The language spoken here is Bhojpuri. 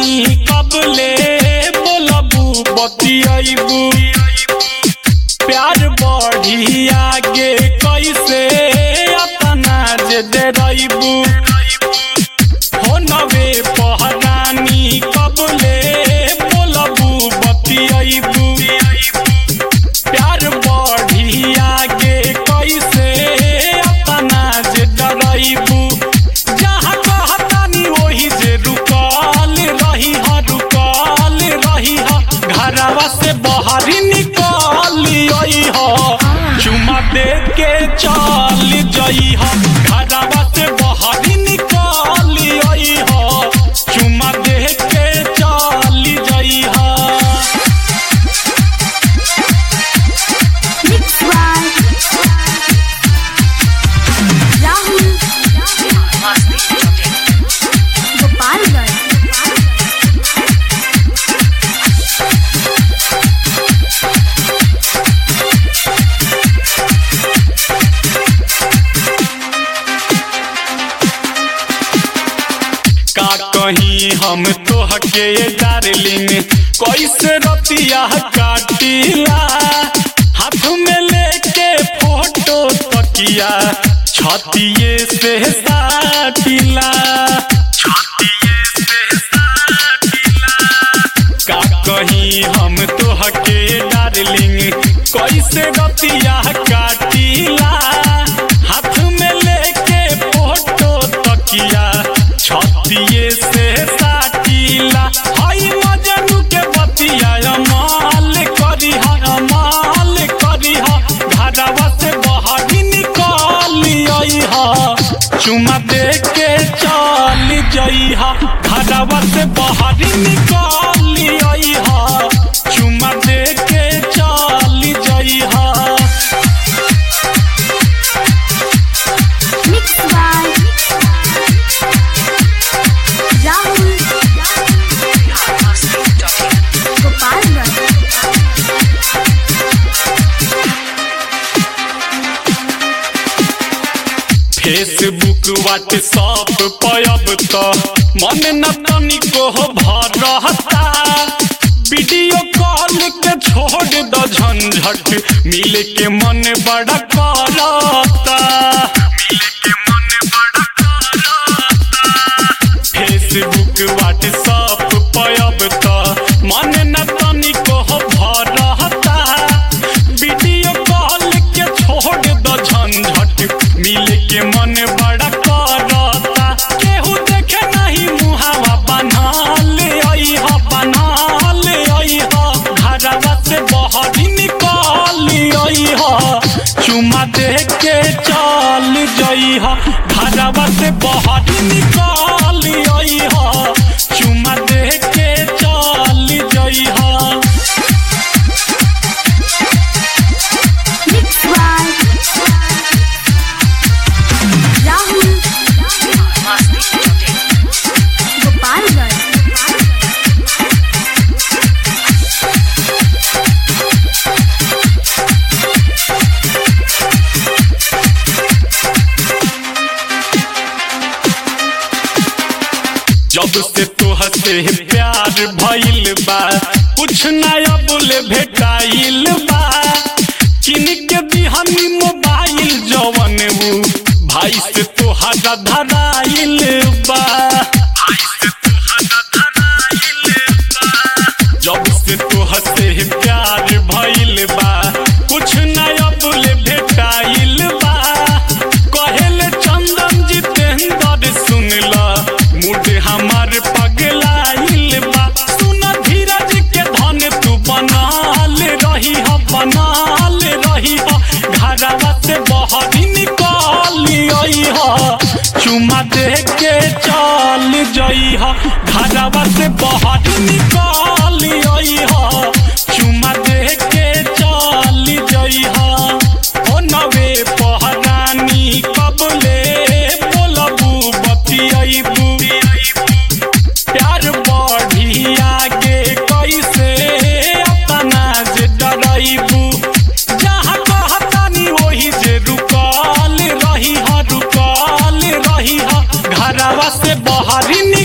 कबले बोलबू बतियाबू प्यार बढ़ी आगे कैसे अपना जे डराइबू हो नवे पहरानी कबले बोलबू बतियाबू प्यार बढ़ी आगे कैसे अपना जे डराइबू जहाँ कहतानी वही जे रुकल रही ह रुकल रही ह घरवा से बाहर निकल आई ह चुमा दे के चल जई ह घरवा से बाहर निकल आई ह चुमा दे के चल जई ह Mixed by Rahul Gopalganj. का कहीं हम तोहके डार्लिंग कैसे रतिया काटिला हाथ में लेके फोटो तकिया छतिए से साटिला का कहीं हम तोहके डार्लिंग कैसे रतिया काटिला हाथ में लेके फोटो तकिया छतिए से साटिला हई मजनू के बतिया अमाल करी हा अमाल करी हा घरवा से बाहर निकल आई हा चुमा दे के चल जई हा घरवा से बाहर निकल आई हा चुमा दे के चल जई हा Mixed by Rahul Gopalganj. Facebook WhatsApp पर अब तो मन न तनिको भर रहता वीडियो कॉल के छोड़ द झंझट मिल के मन बड़ा करता फेसबुक व्हाट्सअप पर अब तो मन न तनिको भर रहता वीडियो कॉल के छोड़ द झंझट मिल के मन बड़ा करता केहू देखे नहीं मुहावा बनाल आई ह बनाल आई ह घरवा से बाहर निकाल आई ह चुमा दे के चल जई ह घरवा से बाहर निकाल आई ह चुमा दे के चल जई ह Mixed by Rahul Gopalganj. जब से तोह से प्यार भइल बा कुछ नया बोले भेटाइल बा किन के दिहनी मोबाइल जवन ऊ भाई से तोहरा धराइल बा जब से तोह से प्यार भइल बा कुछ नया बोले भेटाइल बा कहेले चंदन जितेंद्र सुनला मूड हमार पगलाइल बा सुन धीरज के धन तू बनाल रही ह बनाल रही ह घरवा से बाहर निकाल आई ह चुमा दे के चल जई ह घरवा से बाहर निकाल आई ह चुमा दे के चल जई ह ओ नवे पहरानी कबले बोलबू बतियाबू प्यार बढ़ी आगे कैसे अपना जे डराइबू जहाँ कहतानी वही जे रुकल रही ह रुकल रही ह घरवा से बाहर